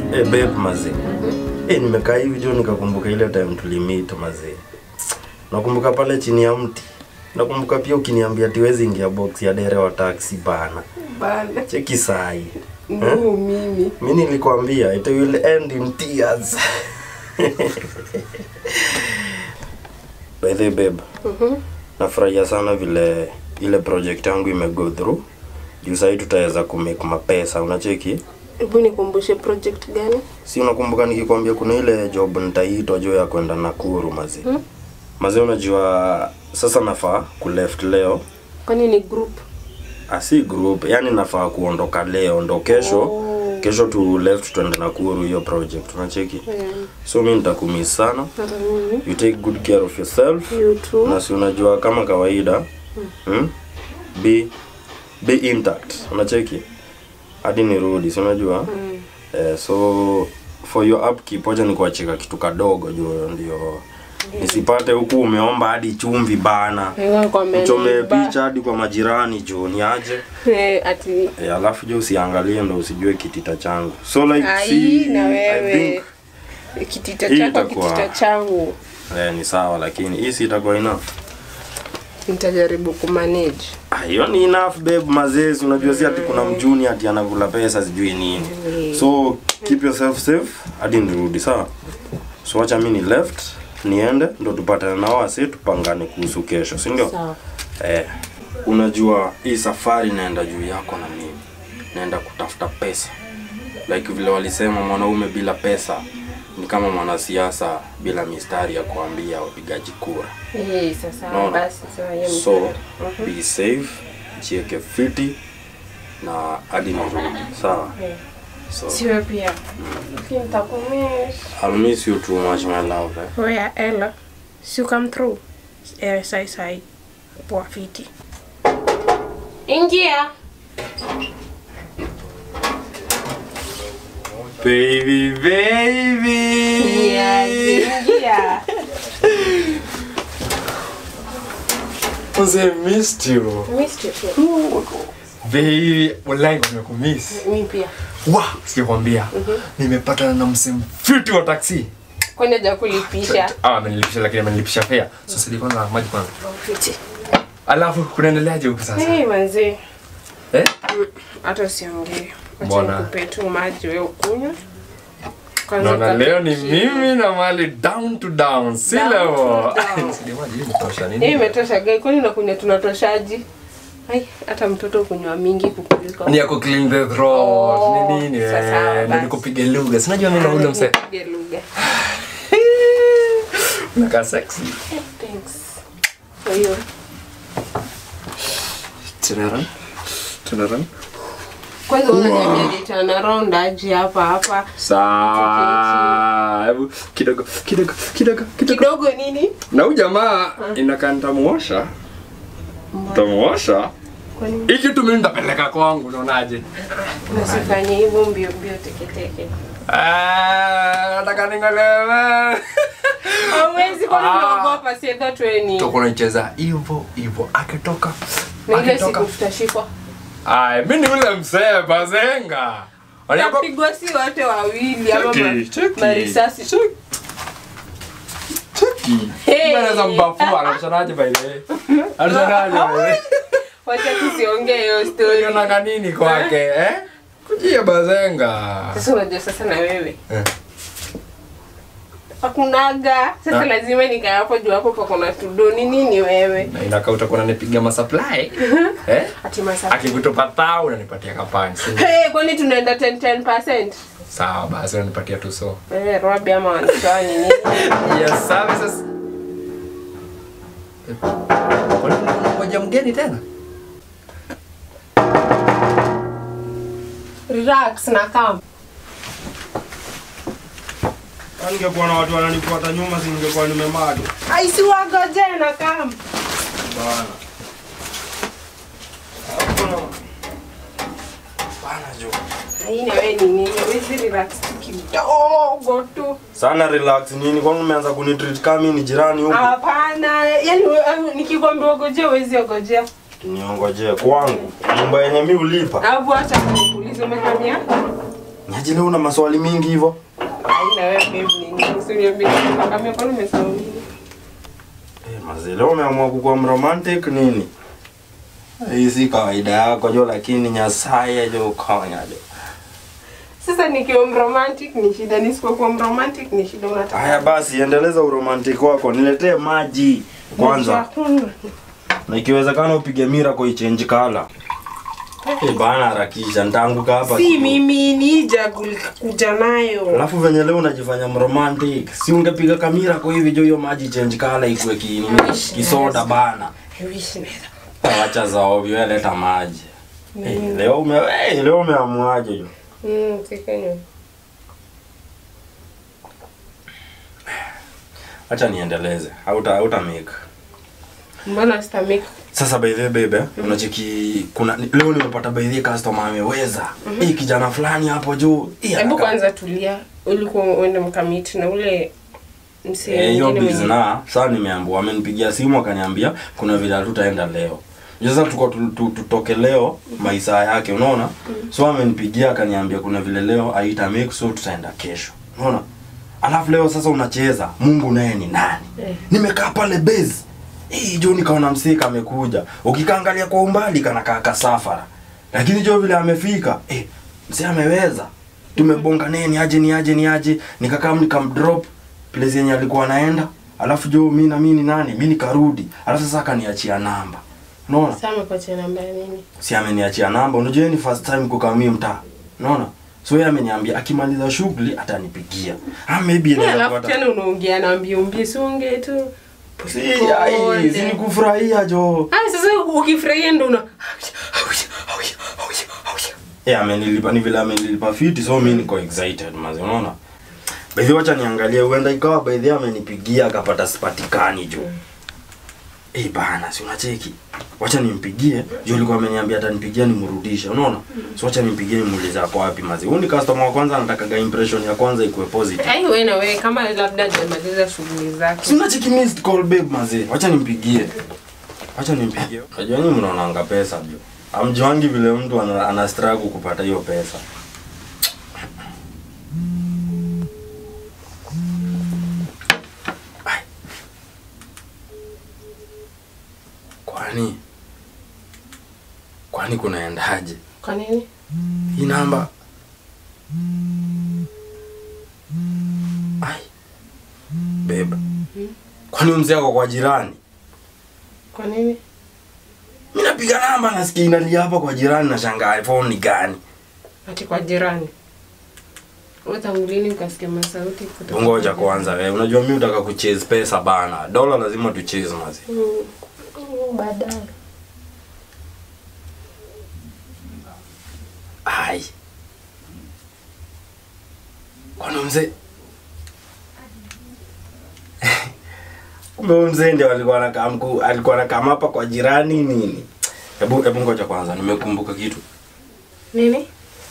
Eh, babe mazee. Eh, nimekaa hivi jo nikakumbuka ile time tulimit mazee. Nakumbuka pale chini ya mti. Nakumbuka pia ukiniambia tiwezi ingia box ya dere wa taxi bana. Bana. Cheki sai. Ndio mimi. Mimi nilikwambia it will end in tears. By the way, babe. Mhm. Nafurahia sana vile ile project yangu imego through. Juu sahii tutaweza kumake mapesa, unacheki? Hebu nikumbushe project gani? Si unakumbuka nikikwambia kuna ile job nitaitwa juu ya kwenda Nakuru mazi. Hmm? Mazi unajua sasa nafaa kuleft leo. Kwani ni group? Asi group, yani nafaa kuondoka leo ndo kesho. Oh. Kesho tu left tuende Nakuru hiyo project, unacheki? Mm. So mimi nitakumiss sana. Hata mimi. You take good care of yourself. You too. Na si unajua kama kawaida. Hmm? Be be intact. Unacheki? Hadi nirudi, si unajua? Mm. Eh, so for your upkeep wacha nikuachika kitu kadogo juu ndio nisipate huku umeomba hadi chumvi bana Wewe kwa uchome meniba. picha hadi kwa majirani juu niaje Eh, ati eh, alafu juu usiangalie ndo usijue kitita changu so like ai see, na I wewe think, kitita hii chako itakuwa- kitita changu eh, ni sawa lakini hii si itakuwa enough nitajaribu kumanage Ah, hiyo ni enough babe mazezi unajua si ati kuna mjuni ati anakula pesa sijui nini so keep yourself safe hadi nirudi sawa so wacha mi ni left niende ndo tupatane nao wasi tupangane kuhusu kesho si ndio sawa eh, unajua hii safari naenda juu yako na mimi naenda kutafuta pesa like vile walisema mwanaume bila pesa ni kama mwanasiasa bila mistari ya kuambia wapigaji kura eh sasa Naona. basi sawa hiyo ni so sawa. be safe jieke fiti na hadi nirudi sawa Eh. so siwe pia lakini nitakumiss I'll miss you too much my love eh? Oya Ella, si come through. Eh, sai sai. Poa fiti. Ingia. baby baby ingia. Mzee missed you. Missed you too. Baby, wallahi nimekumiss. Mimi pia. Wa, sikwambia. Nimepatana na msee mfiti wa taksi. Kwani haja kulipisha. Ah, amenilipisha lakini amenilipisha fare. So sidi kwanza maji kwanza. Fiti. Alafu kunaendeleaje huku sasa? Hey, manzi. Eh? Hata usiongee. Acha Mbona? nikupe tu maji wewe ukunywe. Kwanza Naona ukate leo ni kiu. mimi na mali down to down. Si Down leo. to down. Sidi maji hii imetosha Hii nini? imetosha gai, kwani unakunywa tunatoshaji? Ai, hata mtoto kunywa mingi kukuliko. Ni ya ku clean the throat. Oh, Ni nini? sasa eh, Ndio basi. nikupige lugha. Sinajua mimi na ule msee. Nipige lugha. Unakaa sexy. Thanks. Kwa hiyo Turn around. Turn around. kwanza unaniambia ni turn around aje hapa hapa Sawa. Hebu kidogo kidogo kidogo kidogo. kidogo nini? Na huyu jamaa inakaa nitamuosha. Nitamuosha. Kwani Hii kitu mimi nitapeleka kwangu, unaonaje? usifanye hivyo mbio mbio teketeke? Ah, nataka ningolewe. Hauwezi kwani Ah. unaogopa si that way ni. Tutakuwa tunacheza hivyo hivyo akitoka. Na ile Akitoka. siku tutashikwa. Ai, mimi ni ule mzee bazenga. Wanapo Tapigwa si wote wawili ama Cheki, ma- cheki. marisasi. Cheki. Hey. Anaweza mbafua, anashanaje by the way? Anashanaje by the way? Wacha tusiongee hiyo story. Unataka nini kwake, eh? Kujia bazenga. Sasa unajua sasa na wewe. Eh. Hakunaga. Sasa Ah. lazima nikae hapo juu hapo pako na tudoni nini wewe? Na inakaa utakuwa unanipiga masupply. Eh? Ati masa. Akikutupa tao unanipatia kapani. si ndio? Hey, kwani tunaenda 10 10%? Sawa basi unanipatia tu so. Wewe Robi ama wanachani nini? Yes, services. Ngoja mgeni tena? Relax na kam. ningekuwa na watu wananifuata nyuma si ningekuwa nimemado Aisi wagoje na kam. bana bana jo Hii na wewe ni nini? Wewe relax tu kidogo tu. sana relax nini kwani umeanza kunitreat kama mimi ni jirani huku Hapana, yani we- nikikwambia ogojea huwezi ogojea. niongojee kwangu nyumba yenye mi ulipa Alafu acha kunikuuliza umehamia? Nyaji leo una maswali mingi hivyo. Haina wewe babe nini? Usiniambie kama kwa umesahau nini? Eh, mazee leo umeamua kukuwa mromantic nini? Hii si kawaida yako jo, lakini Nyasaye jo kanya jo. Sasa nikiwa mromantic ni shida, nisipokuwa mromantic ni shida unataka. Haya basi, endeleza uromantic wako, niletee maji kwanza, Hakuna. na ikiwezekana upige mira kwa ichange kala. Eh bana, harakisha nitaanguka hapa. Si kidogo. mimi nija kuja nayo. Alafu venye leo unajifanya mromantic, si ungepiga kamera kwa hivi jo, hiyo maji change kala ikuwe ki, Wish kisoda nice. bana. I wish naweza. Acha za ovyo, wewe leta maji. Eh, leo ume eh, leo umeamuaje jo? Mm, sikenyo. Acha niendeleze. Hauta hauta make. Mbona sitamake? Sasa by the way babe, unacheki kuna ni- leo nimepata by the way customer ameweza. Hii kijana fulani hapo juu. Hii Hebu anaka- kwanza tulia. Ulikuwa uende mkamiti na ule msee Eh, hiyo mwingine busy mwenye- na sasa nimeambiwa amenipigia simu akaniambia kuna vile hatutaenda leo. Sasa tuko tu- tu- tutoke leo maisa yake unaona? So amenipigia akaniambia kuna vile leo haita make so tutaenda kesho. Unaona? Alafu leo sasa unacheza Mungu naye ni nani? Eh. Nimekaa pale base. Hii jo nikaona msee amekuja. Ukikaangalia kwa umbali kana kaa kasafara. Lakini jo vile amefika, eh msee ameweza. Tumebonga naye ni aje ni aje ni aje. Nikakaa nikamdrop place yenye alikuwa anaenda. Alafu jo mimi na mimi ni nani? Mimi nikarudi. Alafu sasa akaniachia namba. Unaona? Sasa amepatia namba ya nini? si ameniachia namba. Unajua hii ni first time kukamia mtaa, unaona? So yeye ameniambia akimaliza shughuli atanipigia. Ah, maybe inaweza Alafu kuwa tena unaongea na mbio mbio, si ongee tu. si ai, si ni kufurahia jo. Ah, sasa ukifurahia ndo una Eh, amenilipa ni vile amenilipa fiti, so mimi niko excited mazi, unaona? By the way, acha niangalie, huenda ikawa by the way amenipigia akapata sipatikani jo. Eh bana, si unacheki? Wacha nimpigie. Jo alikuwa ameniambia atanipigia nimrudishe, unaona? So wacha nimpigie nimuulize ako wapi mazi. Huyu ni customer wa kwanza anataka impression ya kwanza ikuwe positive. Ai wewe na wewe kama labda hajamaliza shughuli Si zake. unacheki missed call babe mazi. Wacha nimpigie. Wacha nimpigie. Unajua nyinyi mnaonanga pesa jo. Amjuangi vile mtu ana, ana struggle kupata hiyo pesa. Ai. Kwani kwani kunaendaje? Kwa nini? Hii namba Ai. Beba. Kwani huyu mzee ako kwa jirani? Kwa nini? Mimi napiga namba nasikia inalia hapa kwa jirani na shangaa phone ni gani? Ati kwa jirani. Wewe tangu lini ukasikia masauti kutoka? Ngoja kwanza wewe. Unajua mimi utaka kuchase pesa bana. Dola lazima tu chase mazi. Mm, mm, Baadaye. Ai. Kwani huyu mzee Kumbe huyu mzee ndio alikuwa anakaa mkuu, alikuwa anakaa hapa kwa jirani nini? Hebu hebu ngoja kwanza, nimekumbuka kitu. Nini?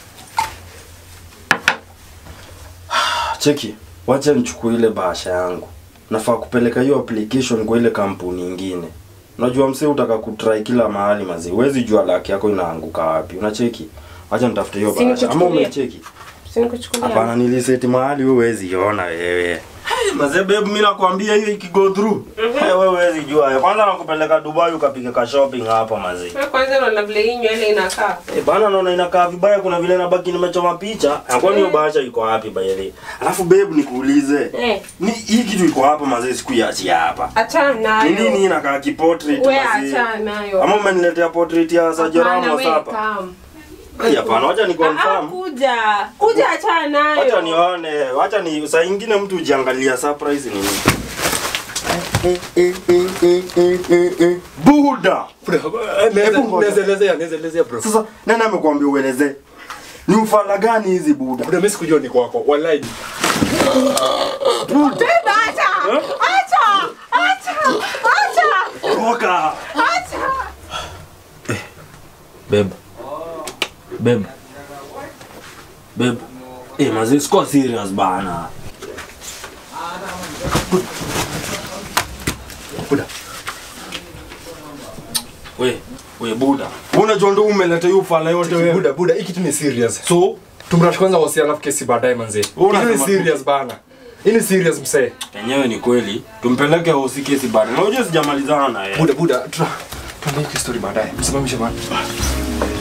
Cheki, wacha nichukue ile bahasha yangu. Nafaa kupeleka hiyo application kwa ile kampuni ingine. Unajua msee utaka kutry kila mahali mazi. Huwezi jua laki yako inaanguka wapi. Unacheki? Wacha nitafute hiyo Si bahasha. Ama nikuchukulie? umecheki? Si nikuchukulia. Hapana, niliseti mahali wewe huwezi iona wewe. Hey, mazee babe, mimi nakwambia hiyo ikigo through. Hey, wewe huwezi jua. Kwanza nakupeleka Dubai ukapiga ka shopping hapa mazee. Wewe kwanza unaona vile hii nywele inakaa. Eh, bana naona inakaa vibaya, kuna vile nabaki nimechoma picha. Na Kwani hiyo bahasha iko wapi by the way? Alafu babe nikuulize. Eh, Ni hii kitu iko hapa mazee siku ya hapa. achana Ni nini nayo. inakaa kiportrait Wewe mazee? achana nayo. Ama umeniletea portrait ya Sergio Hapana, Ramos wewe hapa? come. Ai, Hapana, wacha ni Ah, ah, confirm. kuja. Kuja achana nayo. Wacha nione, wacha ni saa ingine mtu ujiangalia surprise ni nini. Buda. Hebu ngoja. Nezelezea, nezelezea bro. Sasa nani amekuambia uelezee? Ni ufala gani hizi buda? Bro, mimi sikujua ni kwako. Wallahi. Beba, acha. Acha. Acha. Acha. Toka. Acha. Beba. Beba. Beba. Eh, mazi sikuwa serious bana. Buda. We, we buda. Unajua ndo umeleta hiyo ufala yote wewe. Buda, buda, hii kitu ni serious. So, tumrash kwanza wasi alafu kesi baadaye manzi Wewe hii ni unasema tu- serious bana hii ni serious msee Enyewe ni kweli. Tumpeleke hosi kesi bado. Na unajua sijamalizana na yeye. buda buda tuna tuambie hii story baadaye msimamishe bana